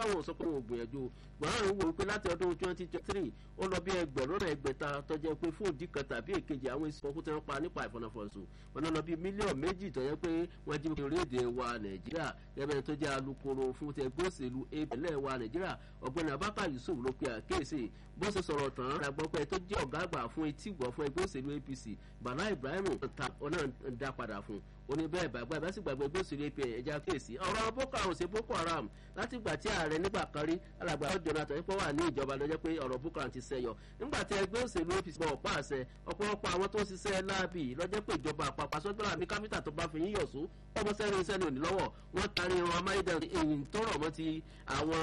báwọn sọ pé wọn ò gbìyànjú buhari wò wípé láti ọdún twenty twenty three ó lọ bí ẹgbẹ̀rún náà ẹgbẹ̀ta tọ́jẹ́ pé fún òdì kan tàbí èkejì àwọn èsì ọkùnrin tí wọ́n pa nípa ìfọ̀nàfọ̀nsù wọn náà lọ bí mílíọ̀nù méjì tọ́jẹ́ pé wọ́n jí orílẹ̀-èdè wa nàìjíríà gẹ́gẹ́ tó jẹ́ alukoro fún ti ẹgbẹ́ òṣèlú apẹ̀lẹ̀ wa nàìjíríà ọ̀gbẹ́ni abaka yusuf ló pe àkéèsì bó ṣe sọ̀rọ̀ tán àgbọ̀pẹ́ tó jẹ́ ọ̀gá àgbà fún etí ìgbọ̀ fún ẹgbẹ́ òṣèlú apc bala ibrahim ta ọ̀nà dá padà fún oní bẹ́ẹ̀ bàgbà ìbá sì gbàgbé ẹgbẹ́ òṣèlú apc ẹja kéèsì ọ̀rọ̀ boko haram ṣe boko haram láti gbà tí ààrẹ nígbà kan rí alàgbà ọjọ́ jonathan yípo wà ní ìjọba lọ́jọ́ pé ọ̀rọ̀ boko haram ti sẹ́yọ nígbà tí ẹgbẹ́ òṣèlú apc bọ̀ pa àṣẹ ọ̀pọ̀lọpọ̀ àwọn tó ń ṣiṣẹ́ láàbì lọ́jọ́ pé ìjọba àpapọ̀ sọ́jọ́ àmì kápítà tó bá fi yín yọ̀ sún ọmọ sẹ́ni iṣẹ́ ní òní lọ́wọ́ wọ́n tarí irun amáyédẹrùn èyí tó rọ̀ mọ́ ti àwọn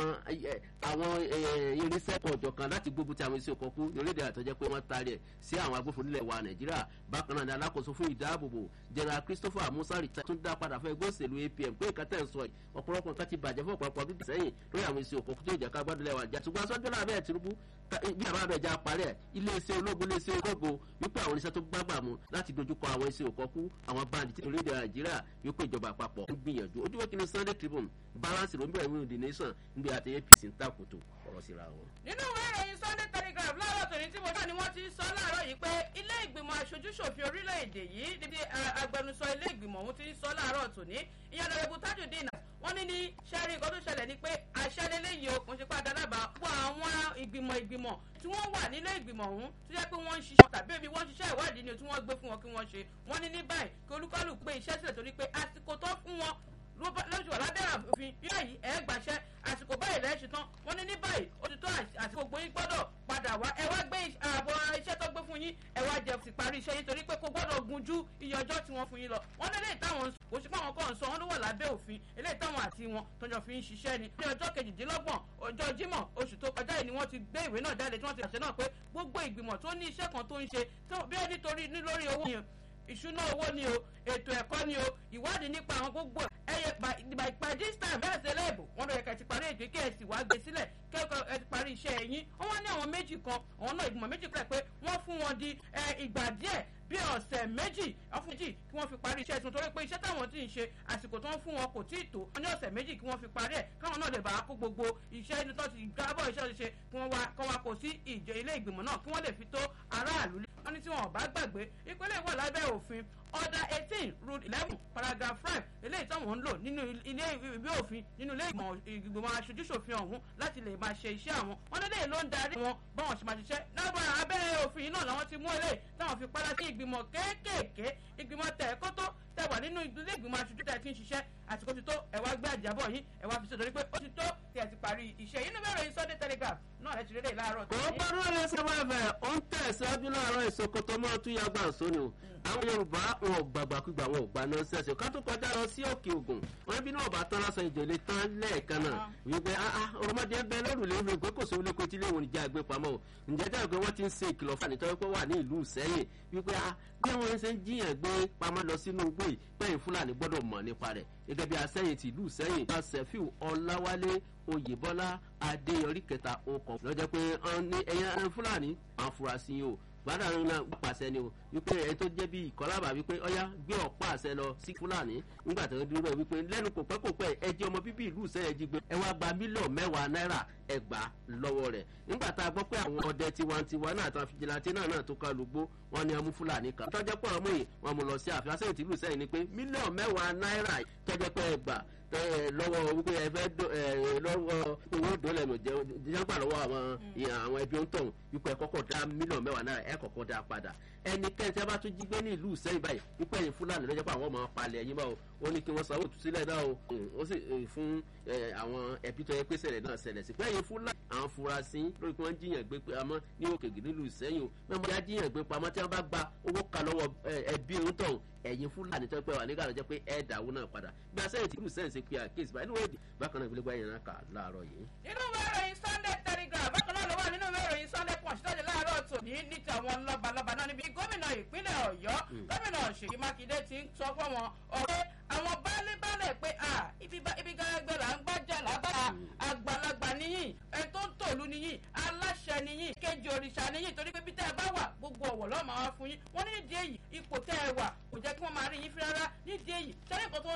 àwọn irinṣẹ́ kan ọ̀jọ̀kan láti gbógun ti àwọn iṣẹ́ òkọ̀kú lórílẹ̀ àtọ́jẹ́ pé wọ́n tarí ẹ̀ sí àwọn agbófinró nílẹ̀ wa nàìjíríà bákan náà ni alákòóso fún ìdáàbòbò general christopher musa rita tún dá padà fún ẹgbẹ́ òṣèlú apm pé ìka tẹ̀ ń sọ yìí ọ̀pọ̀lọpọ̀ nǹkan ti bàjẹ́ fún ọ̀pọ̀lọpọ̀ bíbí sẹ́yìn lórí àwọn iṣẹ́ òkọ̀kú tó ìjà ká gbọ́dọ̀ lẹ́wà jà ṣùgbọ́n sọ́jọ́ náà bẹ́ẹ̀ tinubu bí àbá bẹ̀ já parẹ́ iléeṣẹ́ ológun iléeṣẹ́ ológun wípé àwọn oníṣẹ́ tó gbàgbà mu láti dojúkọ àwọn iṣẹ́ òkọ̀kú àwọn báńdì tí orílẹ̀ nàìjíríà wípé ìjọba àpapọ̀ ń gbìyànjú ojúwọ́ kí ni sunday tribune balance ló ń bẹ̀rẹ̀ wíwọ̀n the nation níbi àti apc ń tàkùtò ọ̀rọ̀ síra wọn. nínú ìwé ìròyìn sunday telegraph láàárọ̀ tòní tí mo dá ni wọ́n ti sọ láàárọ̀ yìí pé ilé ìgbìmọ̀ aṣojúṣòfin orílẹ̀-èdè yìí níbi agbẹnusọ ilé ìgbìmọ̀ ọ̀hún ti sọ láàárọ̀ tòní ìyẹn lọ́rẹ́bù tajudeen wọ́n ní ní sẹ́rí nǹkan tó ṣẹlẹ̀ ni pé àṣẹ lélẹ́yìí o kò ń ṣe pé àdálábà wọ àwọn ìgbìmọ̀ ìgbìmọ̀ tí wọ́n wà nílé ìgbìmọ̀ ọ̀hún tó jẹ́ pé wọ́n ń ṣiṣẹ́ tàbí ebi wọ́n ń ṣiṣẹ́ ìwádìí ni tí wọ́n gbé fún wọn kí wọ́n ṣe wọ́n ní ní báyìí kí olúkálù pé iṣẹ́ sílẹ̀ torí pé àsìkò tó fún wọn lójú ọ̀lábẹ́rẹ́ òfin yóò yí ẹ̀ gbàṣẹ́ àsìkò báyìí lẹ́ẹ̀ ṣetán wọ́n ní ní báyìí ó ti tó àsìkò gbóyin gbọ́dọ̀ padà wá ẹ wá gbé ààbọ̀ iṣẹ́ tó gbé fún yín ẹ wá jẹ sì parí iṣẹ́ yín torí pé kò gbọ́dọ̀ gun ju iye ọjọ́ tí wọ́n fún yín lọ wọ́n ní eléyìí táwọn kò sí pé àwọn kan sọ wọ́n ló wà lábẹ́ òfin eléyìí táwọn àti wọn tọjọ́ fi ń ṣiṣẹ́ ni ní ọjọ́ kejìdínlọ́gbọ̀n ọjọ́ jímọ̀ oṣù tó kọjá yìí ni wọ́n ti gbé ìwé náà jáde tí wọ́n ti pàṣẹ náà pé gbogbo ìgbìmọ̀ tó ní iṣẹ́ kan tó ń ṣe bí ẹni torí lórí owó yẹn ìṣúná owó ni o ètò ẹ̀kọ́ ni o ìwádìí nípa àwọn gbogbo ẹyẹ by by this time bẹ́ẹ̀ ṣe léèbù wọ́n lọ yẹ kẹ́ ti parí ètò kí ẹ sì wá gbé sílẹ̀ kẹ́kọ̀ọ́ ẹ ti parí iṣẹ́ ẹ̀yìn wọ́n wá ní àwọn méjì kan àwọn náà ìgbìmọ̀ méjì pẹ̀ pé wọ́n fún wọn di ìgbà díẹ̀ bí ọ̀sẹ̀ méjì ọ̀fun méjì kí wọ́n fi parí iṣẹ́ tuntun torí pé iṣẹ́ táwọn ti ń ṣe àsìkò tó ń fún wọn kò tí ì tó wọ́n ní ọ̀sẹ̀ méjì kí wọ́n fi parí ẹ̀ káwọn náà lè bá kó gbogbo iṣẹ́ inú tó ti gbábọ̀ iṣẹ́ ṣe kí wọ́n wá kọ́ wa kò sí ìjọ ilé ìgbìmọ̀ náà kí wọ́n lè fi tó aráàlú wọ́n ní tí wọn ò bá gbàgbé ìpínlẹ̀ wà lábẹ́ òfin order eighteen rule eleven paragraph five eléyìí táwọn ń lò nínú ilé ìwé òfin nínú ilé ìgbìmọ̀ aṣojúṣòfin ọ̀hún láti lè máa ṣe iṣẹ́ àwọn wọn lélẹ́yìn ló ń darí wọn báwọn ṣe máa ṣiṣẹ́ lábàá abẹ́ òfin yìí náà làwọn ti mú eléyìí táwọn fi padà sí ìgbìmọ̀ kéékèèké ìgbìmọ̀ tẹ̀kọ́tọ́ tẹ wà nínú ilé ìgbìmọ̀ aṣojú tẹ̀ tí ń ṣiṣẹ́ àsìkò ti tó ẹ wá gbé àjábọ̀ yín ẹ wá fi ṣe torí pé ó ti tó tí ẹ ti parí iṣẹ́ yìí nínú ìròyìn sunday telegraph náà ẹ ti rí lè láàárọ̀ tó. ó gbọ́dọ̀ lè ṣe wá bẹ̀ ó ń tẹ̀síwájú láàárọ̀ ìsokoto mọ́ tún yàgbà sóni o àwọn yorùbá wọn ò gbàgbàkúgbà wọn ò gbà náà ṣẹ̀ṣẹ̀ ká tó kọjá lọ sí òkè ògùn wọn bí náà bá tán lásán ìjòlè tán lẹ́ẹ̀kan náà wípé ọmọdé ń bẹ lórùlé ìlú ìgbé kò sówó lẹ́kọ̀ọ́ tí ilé ìwòrán ìjà gbé pamọ́ o ǹjẹ́ jẹ́ pé wọ́n ti ń ṣe ìkìlọ̀ fún ànítọ́ pé wà ní ìlú sẹ́yìn wípé bí wọ́n ṣe ń jiyàn gbé pamọ́ lọ sínú igbó yìí pẹ́yìn fúlàní gbọ́dọ̀ mọ̀ nípa rẹ̀ gẹ́gẹ́ bí asẹ́yìn ti ìlú sẹ́yìn bá sẹ́fíù ọláwálé oyèbọ́lá adéyọrí kẹta okọ̀ lọ́jọ́ pé ẹ̀yàn fúlàní àfúrásì yìí o gbádàrún náà pàṣẹ ni o wípé ẹ tó jẹ́ bí ìkọlábà wípé ọyá gbé ọ̀pá àṣẹ lọ sí fúlàní nígbà tó ń dúró rẹ̀ wípé lẹ́nu kò pẹ́ kò pẹ́ ẹ jẹ́ ọmọ bíbí ìlú sẹ́yìn jí gbé ẹ wá gba mílíọ̀nù mẹ́wàá náírà ẹgbàá lọ́wọ́ rẹ̀ nígbà tá a gbọ́ pé àwọn ọdẹ tiwantiwa náà àtàwọn fìjìláńtì náà náà tó ká lùgbó wọn ni amú fúlàní kan tọ́jọ́ pé ọmọ yìí wọn mú lọ sí àfihàn sẹ́yìn tìlú sẹ́yìn ni pé mílíọ̀nù mẹ́wàá náírà tọ́jọ́ pé ẹgbàá lọ́wọ́ wípé ẹ fẹ́ lọ́wọ́ owó dọ́lẹ̀ nù jẹ́gbà lọ́wọ́ àwọn àwọn ẹbí ń tọ̀hún wípé ẹ kọ́kọ́ dá mílíọ̀nù mẹ́wàá náírà ẹ kọ́kọ́ dá padà ẹnikẹ́ni tí a bá tún jí gbé ní ìlú sẹ́yìn báyìí wípé ẹ̀yin fúlàní lọ́jọ́ pé àwọn ọmọ palẹ̀ ẹ̀yin báwo ó ní kí wọ́n sanwó ìtúsílẹ̀ náà o ó sì fún àwọn ẹbí tó yẹ pé ṣẹlẹ̀ náà ṣẹlẹ̀ sí pé ẹ̀yin fúlàní àwọn furasí lórí pé wọ́n jiyàn gbé pamọ́ ní òkèèrè nílùú sẹ́yìn o mẹ́mọ́ ya jiyàn gbé pamọ́ tí wọ́n bá gba owó kan lọ́wọ́ ẹbí ń tọ̀hún ẹ̀yin fúlàní tó pẹ́ wà nígbà tó jẹ́ pé ẹ̀ dàwó náà padà bí asẹ́yìn tí ìlú sẹ́yìn ṣe pe àkéésì báyìí níwèé bákan náà ìgbélégbá yẹn náà kà láàárọ̀ yìí. nínú ìwé ìròyìn sunday telegraph bákan náà ló wà nínú ìwé ìròyìn sunday punch tó ṣe láàárọ̀ tòní ní tàwọn lọ́balọ́ba náà níbi gómìnà ìpínlẹ̀ ọ̀yọ́ gómìnà ṣèyí mákindé ti ń sọ fún wọn ọ̀rẹ́ àwọn baálé-baálẹ̀ pé ibi gẹ́gẹ́ là ń gbájà lágbára àgbàlagbà níyìn ẹ̀ tó ń tòlú níyìn aláṣẹ níyìn kejì òrìṣà níyìn torí pé bí tẹ́ ẹ bá wà gbogbo ọ̀wọ̀ lọ́ọ́ máa wá fún yín wọ́n ní nídìí èyí ipò tẹ́ ẹ wà kò jẹ́ kí wọ́n máa rí yín fi rárá nídìí èyí sẹ́yìn kan tó